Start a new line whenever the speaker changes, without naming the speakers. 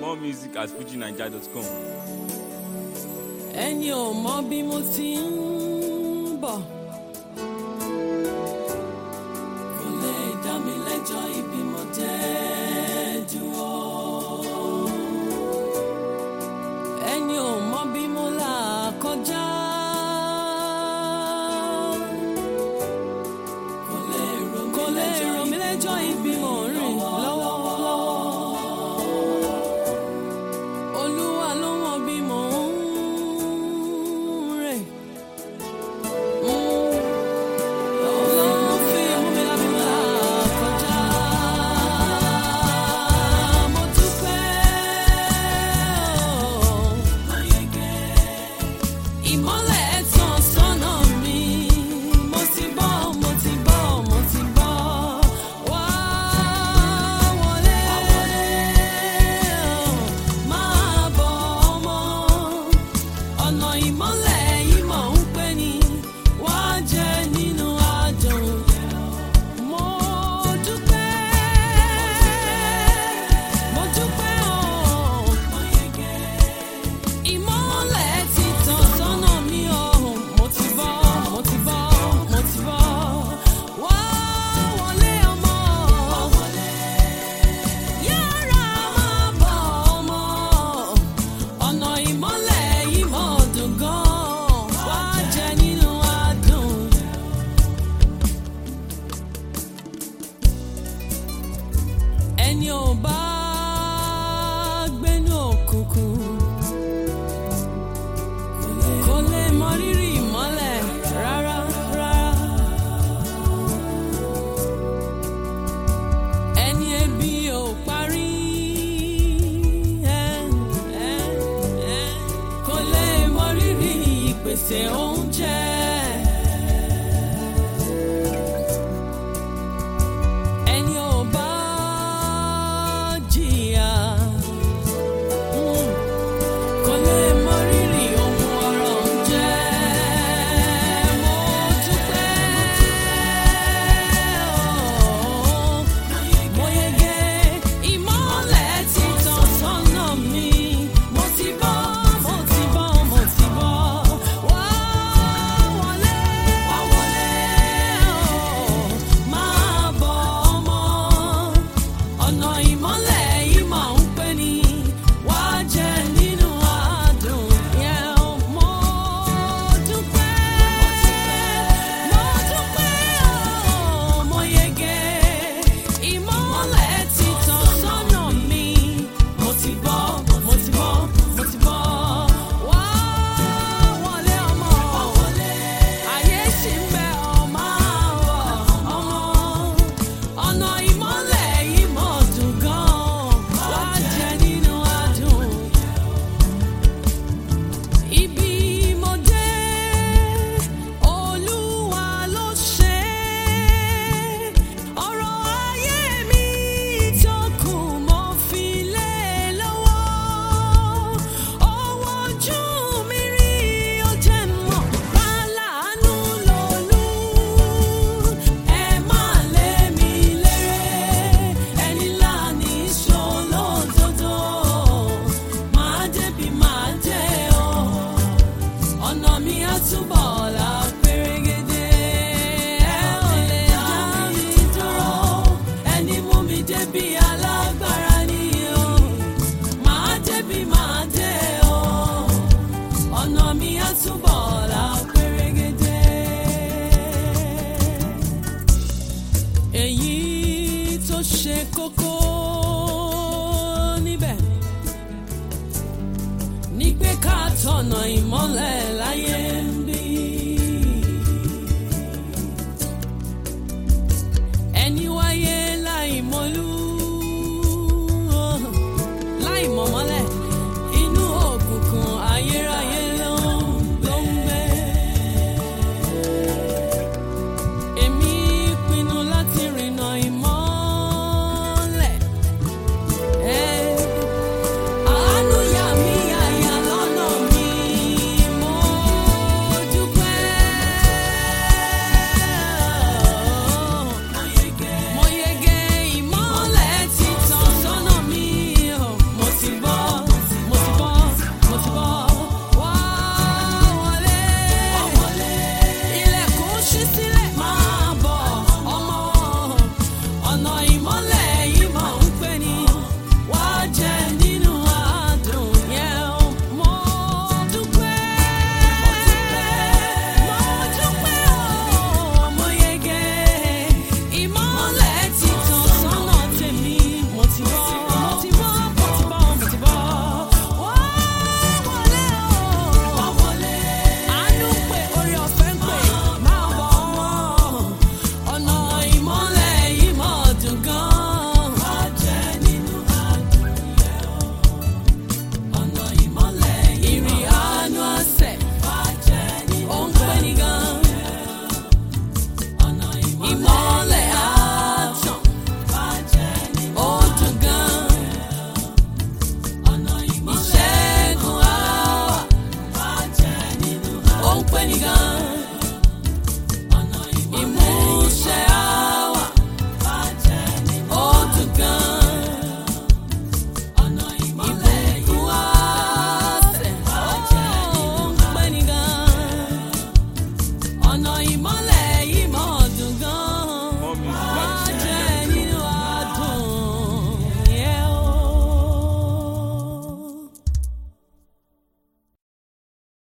More music at fujinaija.com.
ẹni ò mọ bí mo ti ń bọ̀. kò lè dá mi lẹ́jọ́ ibi mo dé dúró. ẹni ò mọ bí mo là kọjá. kò lè rò mí lẹ́jọ́ ibi mo ń rìn lọ́wọ́lọ́wọ́. Olúwa ló mọ bí mò ń rìn. Ló fi mú mi lábí là kọjá. Mo dúpẹ́ o. Ìmọ́lẹ̀ tàn sọ́nà mi. Mo ti bọ́, mo ti bọ́, mo ti bọ́. Wá wọlé o. Máa bọ̀ ọmọ. Ọ̀nà ìmọ́lẹ̀ yìí mọ̀ ń pè ní wá jẹ nínú àdùn. Mo dúpẹ́, mo dúpẹ́ o. Ìmọ́lẹ̀ ti tàn sọ́nà mi o. Mo ti bọ́, mo ti bọ́, mo ti bọ́. Wá wọlé ọmọ. Yára máa bọ̀ ọmọ. Ọ̀nà ìmọ́lẹ̀ yìí mọ̀ dùn gan-an. Wá jẹ nínú adùn. Ẹni ò bá gbénú òkùnkùn kò lè mọ rírì ìmọ́lẹ̀ rárá rárá. Ẹni ebi ò parí ẹ̀, ẹ̀, ẹ̀, kò lè mọ rírì ìpèsè oúnjẹ. Ẹni ò bá jìyà. mm, kò lè mọ rírì ohun ọ̀rọ̀ ń jẹ́. Mo dúpẹ́ o, mo yege ìmọ́lẹ̀ ti tàn sọ́nà mi. Mo ti bọ́, mo ti bọ́, mo ti bọ́. Wá wọlé, wá wọlé o, máa bọ̀ ọmọ. Ọ̀nà ìmọ́lẹ̀ yìí máa ń pè ní wá jẹ nínú àdùn yẹn. Mo dúpẹ́, mo dúpẹ́ o, mo yege. Ìmọ́lẹ̀ ti tàn sọ́nà mi. Mo ti bọ́, mo ti bọ́, mo ti bọ́. Wá wọlé ọmọ. Ayé ṣì ń bẹ ọmọ àwọ̀ ọmọ. Ọ̀nà ìmọ́lẹ̀ yìí mọ̀ dùn gan-an. Wá jẹ nínú adùn. Ibi mo dé, Olúwa ló ṣe é. Ọ̀rọ̀ ayé mi tó kù mo fi lé e lọ́wọ́. Ọwọ́ ojú mi rí ó jẹ́ mọ̀ pálánù lòlú. Ẹ má lé mi léré, ẹni láàní ṣolódodo. Máa débi máa dé o ọ̀nà mi á túbọ̀ là pérégedé. ẹ ò lè dá mi dúró ẹni mú mi débi alágbára ni o. màá débi màá dé o ọ̀nà mi á túbọ̀ là pérégedé. èyí tó ṣe kókó níbẹ̀ ní pé ká tọ̀nà ìmọ́lẹ̀ láyé ń bí. ẹni wáyé láì mọ̀lú láì mọ̀mọ́lẹ̀ inú òkùnkùn ayérayé ló ń ló ń gbé. èmi pinnu láti rìnà ìmọ́lẹ̀. Hey. Àánú yà mí yàyà lọ́nà mi, mo dúpẹ́. Mo gbé nìkan